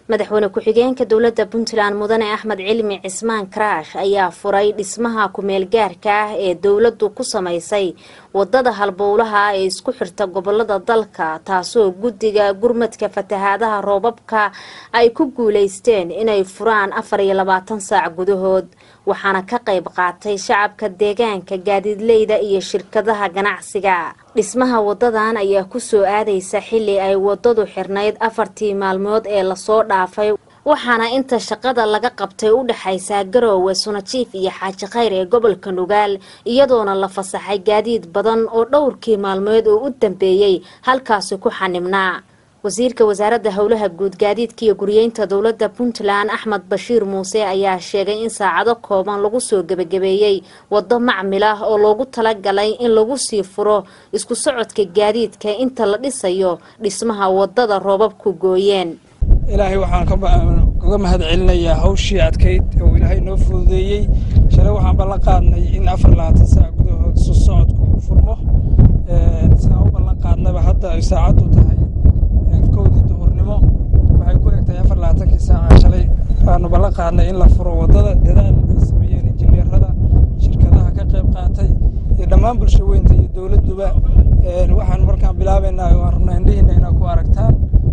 madaxweyne ku-xigeenka dowladda puntland mudane axmed cilmi cismaan karaash ayaa furay dhismaha ku-meelgaarka ah ee dowladdu ku samaysay wadada halbowlaha ee isku xirta gobolada dalka taasoo guddiga gurmadka fatahaadaha roobabka ay ku guuleysteen inay furaan afar iyo labaatan saac gudahood waxaana ka qayb qaatay shacabka deegaanka gaadiidleyda iyo shirkadaha ganacsiga dhismaha wadadan ayaa kusoo aadaysa xilli ay wadadu xirnayd afartii maalmood ee lasoo dhaafay waxaana inta shaqada laga qabtay u dhexaysaa garoowe sunajiif iyo xaaji khayr ee gobolka nugaal iyadoona la fasaxay gaadiid badan oo dhowrkii maalmood oo u dambeeyey halkaasi ku xanibnaa wasiirka wasaaradda howlaha guud gaadiidka iyo guriyeynta dowladda puntland axmed bashiir muuse ayaa sheegay in saacado kooban lagu soo gebagabeeyey waddo macmil ah oo loogu talagalay in lagu sii furo isku socodka gaadiidka inta la dhisayo dhismaha wadada roobabku gooyeen ilaahay waxaan kaga mahad celinayaa hawshii adkayd oo ilaahay noo fududeeyey shalay waxaan ballan qaadnay in afar labaatan saac gudahood isu socodku uu furmo sidaan u ballan qaadnaba hadda ay saacaddu tahay kowdii duhurnimo waxay ku egtahay afar labaatankii saaca shalay waanu ballan qaadnay in la furo waddada dadaal ay sameeyeen injineerada shirkadaha ka qayb qaatay iyo dhammaan bulsho weynta iyo dowladduba waxaan markaan bilaabaynaa waan rabnaa indhihiina inaad ku aragtaan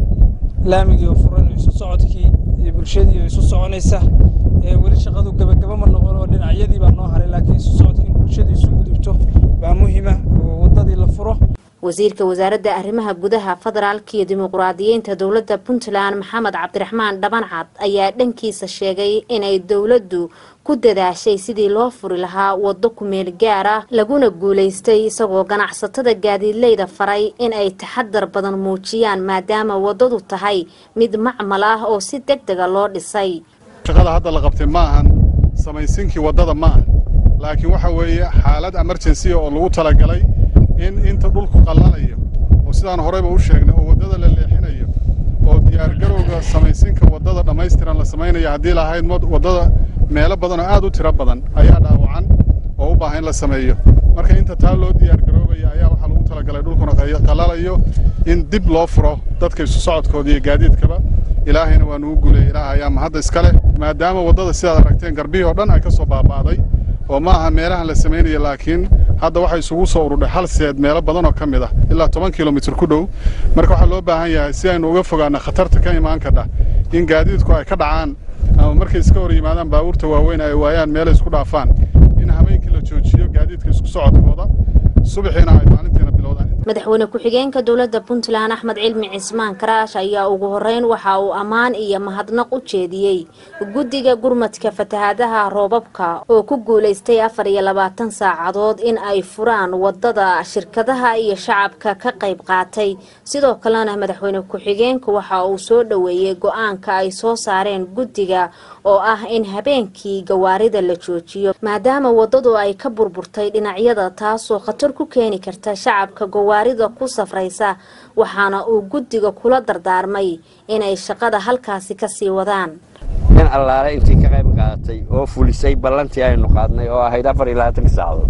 laamigii oo furan isu socodkii iyo bulshadii oo isu soconaysa weli shaqadu gebagaba ma noqon oo dhinacyadii baa noo haray laakiin isu socodkii in bulshadu isu gudubto baa muhiima oo waddadii la furo wasiirka wasaaradda arrimaha gudaha federaalka iyo dimuquraadiyiinta dowladda puntland maxamed cabdiraxmaan dhabancad ayaa dhankiisa sheegay inay dowladdu ku dadaashay sidii loo furi lahaa waddo ku-meel gaar ah laguna guulaystay isagoo ganacsatada gaadiidleyda faray in ay taxadar badan muujiyaan maadaama waddadu tahay mid macmal ah oo si deg dega loo dhisay shaqada hadda la qabtay ma ahan samaysinkii waddada ma ahan laakiin waxa weeye xaalad emergensiya oo lagu talagalay in inta dhulku qallalayo oo sidaan horeyba u sheegnay oo waddada la leexinayo oo diyaargarowga samaysinka waddada dhammaystiran la samaynaya haddii lahayd waddada meelo badan oo aad u tiro badan ayaa dhaawacan oo u baahan in la sameeyo marka inta taa loo diyaargaroobaya ayaa waxaa lagu talagalay dhulkuna qallalayo in dib loo furo dadka isu socodkooda iyo gaadiidkaba ilaahayna waa nugu guuleeyey ilaah ayaa mahadda iska leh maadaama waddada sidaad aragteen garbihii oo dhan ay ka soo baaba'day oo ma aha meelahan la samaynaya laakiin hadda waxay isugu soo urudhay hal seed meelo badan oo ka mid ah ilaa toban kilomitir ku dhow marka waxaa loo baahan yahay si aynu uga fogaano khatarta ka imaan kadha in gaadiidku ay ka dhacaan ama markay iska hor yimaadaan baabuurta waaweyn ay waayaan meelay isku dhaafaan in habeenkii la joojiyo gaadiidka isku socodkooda subaxiina ay maalintiina bilowdaan madaxweyne ku-xigeenka dowladda puntland axmed cilmi cismaan karaash ayaa ugu horeyn waxa uu ammaan iyo mahadnaq u jeediyey guddiga gurmadka fatahaadaha roobabka oo ku guulaystay afar iyo labaatan saacadood in ay furaan wadada shirkadaha iyo shacabka ka qayb qaatay sidoo kalena madaxweyne ku-xigeenka waxa uu soo dhoweeyey go-aanka ay soo saareen guddiga oo ah in habeenkii gawaarida la joojiyo maadaama waddadu ay ka burburtay dhinacyada taasoo khatar ku keeni karta shacabka gawaarida ku safraysa waxaana uu guddiga kula dardaarmay inay shaqada halkaasi kasii wadaan in allaale intii ka qayb qaadatay oo fulisay ballantii aynu qaadnay oo ahayd afar iyo labaatanka saacadood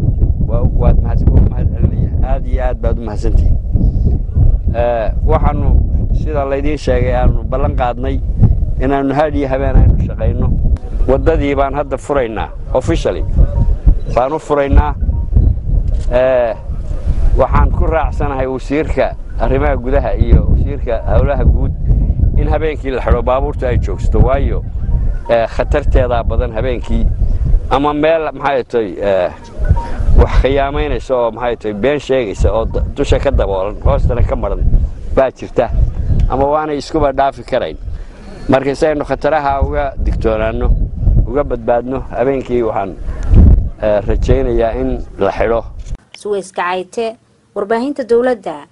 waad mahad celinaya aad iyo aad baad u mahadsantihin waxaanu sida laydiin sheegay aanu ballan qaadnay inaannu had iyo habeen aynu shaqayno waddadii baan hadda furaynaa officially baan u furaynaa waxaan ku raacsanahay wasiirka arrimaha gudaha iyo wasiirka howlaha guud in habeenkii la xidho baabuurta ay joogsato waayo khatarteedaa badan habeenkii ama meel maxay tay wax khiyaamaynaysa oo maxay tay been sheegaysa oo dusha ka daboolan hoostana ka maran baa jirta ama waanay iskuba dhaafi karayn marka si aynu khataraha uga digtoonaanno uga badbaadno habeenkii waxaan rajaynayaa in la xidho suweyska cayte warbaahinta dowladda